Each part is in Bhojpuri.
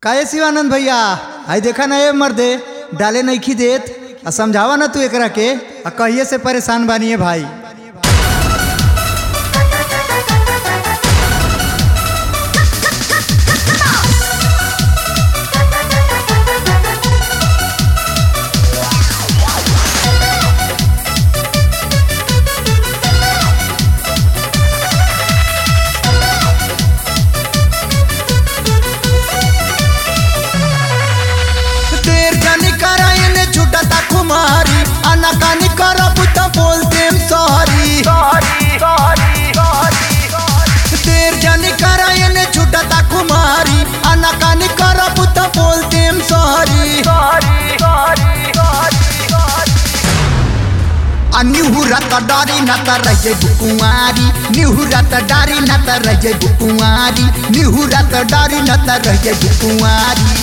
काहे शिवानंद भैया आई देखा ना ये मर्दे डाले नईखी देत आ समझावा ना तू एकरा के आ कहिए से परेशान बानिए भाई देर जानी करायने छुटता कुमारी अनकानी करब त बोल देम सॉरी देर जानी करायने छुटता कुमारी अनकानी करब त बोल देम सॉरी आ निहुरा त डारी न त रह जाई कुमारी निहुरा त डारी न त रह जाई कुमारी निहुरा त डारी न त रह जाई कुमारी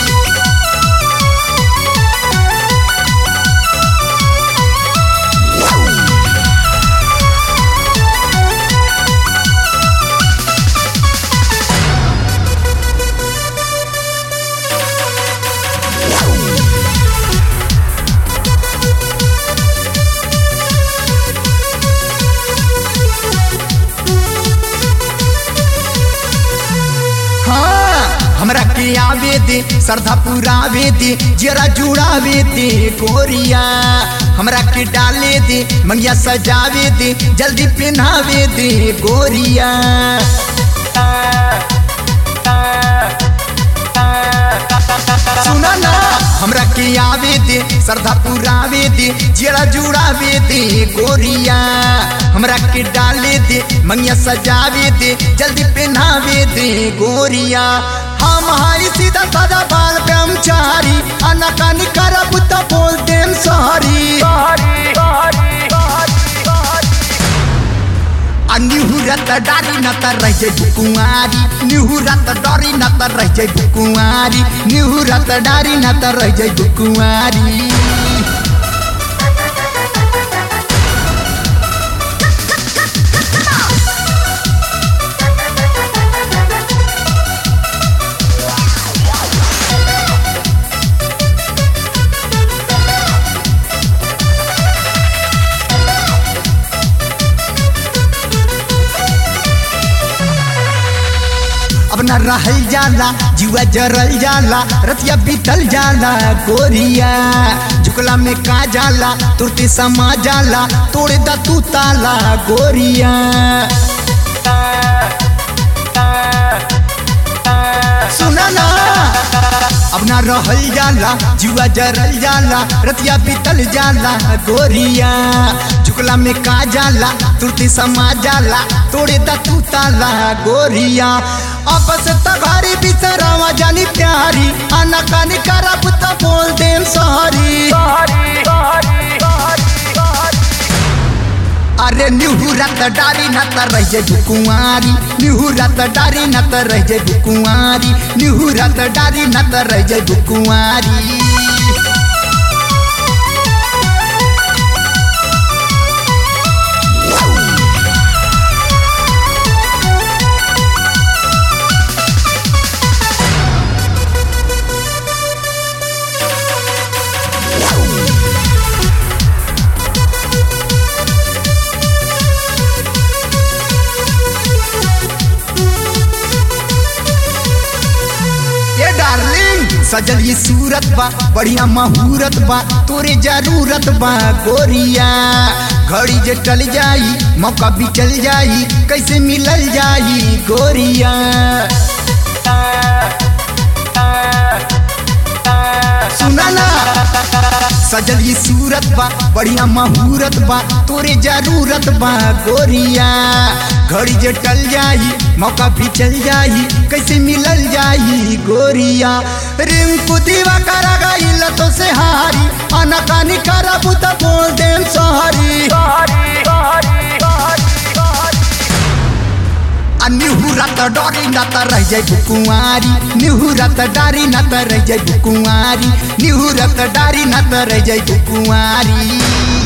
हाँ हमरा के आवे दे श्रद्धा पुरावे दे जरा जुड़ावे दे गोरिया हमरा के डाले दे मंगिया सजावे दे जल्दी पहनावे दे गोरिया सुना ना हमरा के आवे दे श्रद्धा पुरावे दे जरा जुड़ावे दे गोरिया हमरा के डाले दे मंगिया सजावे दे जल्दी पहनावे दे गोरिया हम हाई सीधा सादा बाल ब्रह्मचारी अनकानी करब त बोल देम सॉरी आ निहुरत डारी न त रह जाई कुमारी निहुरत डारी न त रह जाई कुमारी निहुरत डारी न त रह जाई कुमारी अब न रहल जाला जुआ जरल जाला रतिया बीतल जाला गोरिया झुकला में का जाला तुरते समा जाला तोड़े दा तू ताला गोरिया सुना ना अब ना रहल जाला जुआ जरल जाला रतिया बीतल जाला गोरिया झुकला में का जाला तुरती समा जाला तोड़े दा तू ताला गोरिया आपस तघारी बिसरावा जानी प्यारी आना कानी करब त बोल देम सॉरी अरे निहुरत डारी न त रह जाई कुंवारी निहुरत डारी न त रह जाई कुंवारी निहुरत डारी न त रह जाई कुंवारी ये डार्लिंग सजल ये सूरत बा बढ़िया महूरत बा तोरे जरूरत बा गोरिया घड़ी जे टल जाई मौका भी चल जाई कैसे मिलल जाई गोरिया सुना ना सजल ये सूरत बा बढ़िया महूरत बा तोरे जरूरत बा गोरिया घड़ी जे टल जाई मौका भी चल जाई कैसे मिलल जाई गोरिया रिंकू दीवा करा गईल तो से हारी अनकानी करब त बोल देम सॉरी आ निहुरत डरी न त रह जाई कुंवारी निहुरत डारी न त रह जाई कुंवारी निहुरत डारी न त रह जाई कुंवारी